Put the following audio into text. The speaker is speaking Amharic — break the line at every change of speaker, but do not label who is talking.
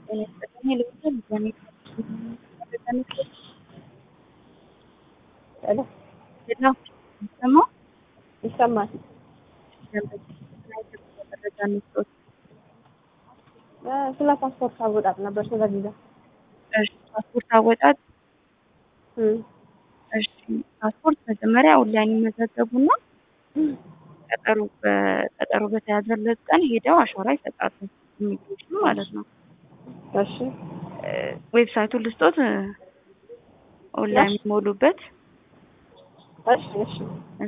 ጤና ይስጥልኝ ልብስን በኔ
ሄሎ
ሌላ ሰማው
ይሰማል።
መረጃ እንስጦት
እ ስለ ፓስፖርት አወጣጥ ነበር ስለ ቪዛ።
እሺ ፓስፖርት አወጣጥ
እም
እሺ ፓስፖርት መጀመሪያ ኦንላይን ይመዘገቡና ቀጠሮ በቀጠሮ በተያዘለት ቀን ሄደው አሻራ ይሰጣሉ። ኢሚግሬሽን ማለት ነው።
እሺ
እ ዌብሳይቱን ልስጦት እ ኦንላይን የሚሞሉበት
እሺ እሺ